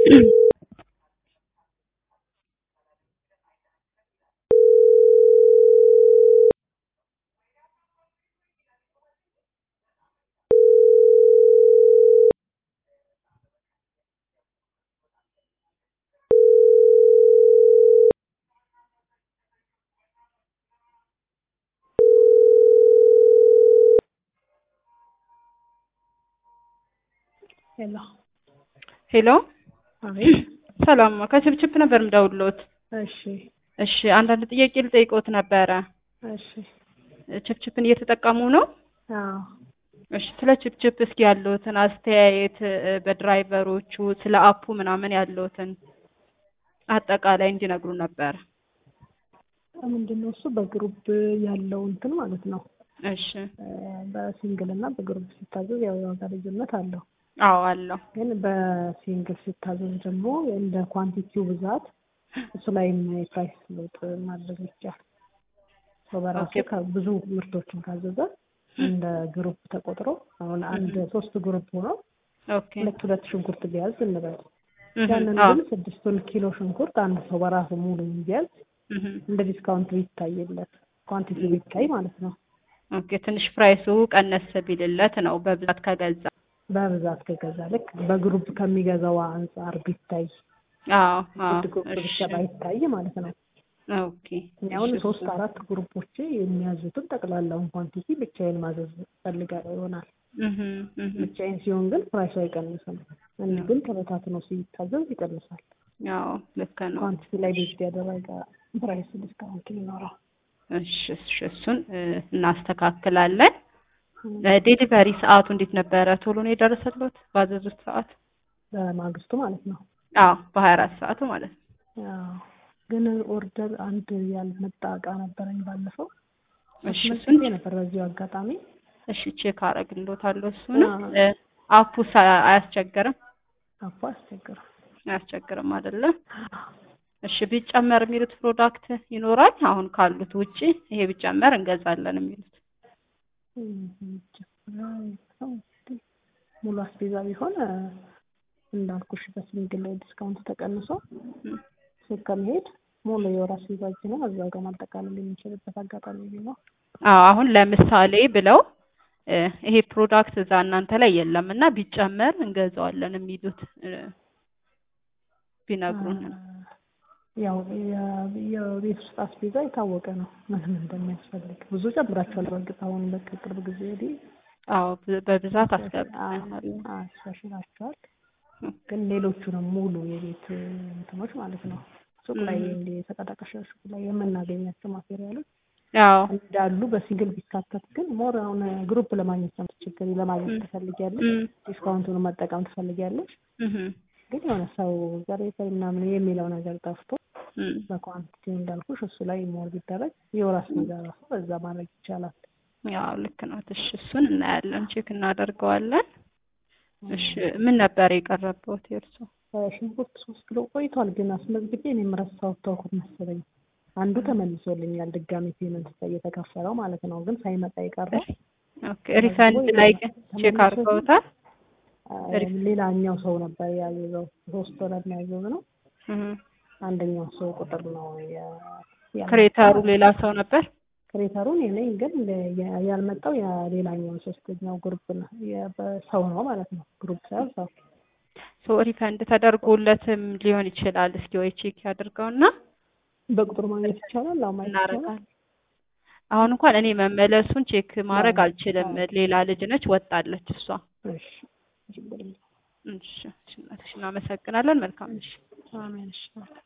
ሄሎ ሄሎ አቤት። ሰላም ከችፕችፕ ነበር የምደውልዎት። እሺ እሺ አንዳንድ ጥያቄ ልጠይቅዎት ነበረ። እሺ ችፕችፕን እየተጠቀሙ ነው? አዎ እሺ ስለ ችፕችፕ እስኪ ያለዎትን አስተያየት እ፣ በድራይቨሮቹ ስለ አፑ ምናምን ያለዎትን አጠቃላይ እንዲነግሩ ነበር። ምንድን ነው እሱ በግሩፕ ያለው እንትን ማለት ነው። እሺ እ፣ በሲንግል እና በግሩፕ ሲታዘዝ ያው የዋጋ ልዩነት አለው። አዎ አለው። ግን በሲንግል ሲታዘዝ ደግሞ እንደ ኳንቲቲው ብዛት እሱ ላይም የፕራይስ ለውጥ ማድረግ ይቻላል። ሰው በራሱ ኦኬ። ከብዙ ምርቶችን ካዘዘ እንደ ግሩፕ ተቆጥሮ አሁን አንድ ሶስት ግሩፕ ሆኖ ኦኬ ሁለት ሁለት ሽንኩርት ቢያዝ እንበል እህ፣ ያንን አዎ ግን ስድስቱን ኪሎ ሽንኩርት አንድ ሰው በራሱ ሙሉ ቢያዝ እህ፣ እንደ ዲስካውንት ቢታይለት ኳንቲቲ ቢታይ ማለት ነው። ኦኬ ትንሽ ፕራይሱ ቀነስ ቢልለት ነው በብዛት ከገዛ። በብዛት ከገዛ ልክ በግሩፕ ከሚገዛው አንጻር ቢታይ አዎ አዎ አንድ ግሩፕ ብቻ እሺ ባይታይ ማለት ነው። ኦኬ እኔ አሁን እሺ፣ ሶስት እሱ- አራት ግሩፖች የሚያዙትን ጠቅላላውን ኳንቲቲ ብቻዬን ማዘዝ ፈልጋለሁ ይሆናል። እህ፣ እህ፣ ብቻዬን ሲሆን ግን ፕራይሱ አይቀንስም። እንዲህ ግን ተበታትኖ ሲታዘዝ ይቀንሳል። አዎ ልክ ነው። ኳንቲቲ ላይ ቤዝድ ያደረገ ፕራይስ ዲስካውንት ይኖረው። እሺ እሺ፣ እሱን እ፣ እናስተካክላለን። ዴሊቨሪ ሰዓቱ እንዴት ነበረ? ቶሎ ነው የደረሰልዎት ባዘዙት ሰዓት? በማግስቱ ማለት ነው። አዎ በሀያ አራት ሰዓቱ ማለት ነው። አዎ ግን ኦርደር አንድ ያልመጣ እቃ ነበረኝ ባለፈው እሺ እሱን አስመዝግቤ ነበር በዚሁ አጋጣሚ እሺ ቼክ አደርግልዎታለሁ። እሱን አዎ። እ፣ አፑስ አ- አያስቸግርም? አፎ አስቸግረው አያስቸግርም አይደለም? እሺ ቢጨመር የሚሉት ፕሮዳክት ይኖራል? አሁን ካሉት ውጪ ይሄ ቢጨመር እንገዛለን የሚሉት? ሙሉ አስቤዛ ቢሆን እ፣ እንዳልኩሽ በሲንግል ዲስካውንት ተቀንሶ እም፣ ሱቅ ከመሄድ ሙሉ የወር አስቤዛችንን እዛው ጋር ማጠቃለል የሚችልበት አጋጣሚ ቢኖር አዎ አሁን ለምሳሌ ብለው እ፣ ይሄ ፕሮዳክት እዛ እናንተ ላይ የለም እና ቢጨመር እንገዛዋለን የሚሉት እ፣ ቢነግሩን ነው። ያው የ- የቤት ውስጥ አስቤዛ የታወቀ ነው ምንም እንደሚያስፈልግ ብዙ ጨምራችኋል። በእርግጥ አሁን በቃ ቅርብ ጊዜ ወዲህ አዎ ብ- በብዛት አስገብተናል። አሻሽላችኋል። ግን ሌሎቹንም ሙሉ የቤት እንትኖች ማለት ነው ሱቅ ላይ እም። እንዲህ የተቀዳቀሸ ሱቅ ላይ የምናገኛቸው ማቴሪያሎች አዎ እንዳሉ በሲንግል ቢካተት ግን ሞር አሁን ግሩፕ ለማግኘት ነው የምትቸገሪ። ለማግኘት እም። ትፈልጊያለሽ፣ እም፣ ዲስካውንቱን መጠቀም ትፈልጊያለሽ። እህ፣ ግን የሆነ ሰው ዛሬ ሰው ምናምን የሚለው ነገር ጠፍቶ እም። በኳንቲቲ እንዳልኩሽ እሱ ላይ ሞር ቢደረግ የወር አስቤዛ ራሱ በዛ ማድረግ ይቻላል። ያው ልክ ነው። እሺ እሱን እናያለን፣ ቼክ እናደርገዋለን። እሺ ምን ነበር የቀረበውት የእርሶ? ሽንኩርት ሶስት ኪሎ ቆይቷል፣ ግን አስመዝግቤ እኔም ረሳሁት ተውኩት መሰለኝ። አንዱ ተመልሶልኛል ድጋሜ ፔመንት እየተከፈለው ማለት ነው። ግን ሳይመጣ የቀረው ኦኬ ሪፈንድ ላይ ግን ቼክ አድርገውታል? አ፣ ሌላኛው ሰው ነበር ያዘዘው። ሶስት ወረድ ነው ያዘዝነው። እህ። አንደኛው ሰው ቁጥር ነው ያ- ያልመጣው። ክሬተሩ ሌላ ሰው ነበር? ክሬተሩን እኔ ግን ለ- ያ- ያልመጣው የሌላኛው ሶስተኛው ግሩፕ ነው የ- በሰው ነው ማለት ነው። ግሩፕ ሳይሆን ሰው ሶ ሪፈንድ ተደርጎለትም ሊሆን ይችላል። እስኪ ወይ ቼክ ያድርገውና በቁጥር ማግኘት ይቻላል። አዎ ማግኘት ይቻላል። እናደርጋለን። አሁን እንኳን እኔ መመለሱን ቼክ ማድረግ አልችልም። ሌላ ልጅ ነች ወጣለች እሷ። እሺ ችግር የለም። እሺ እሺ፣ እናመሰግናለን። መልካም እሺ አሜን። እሺ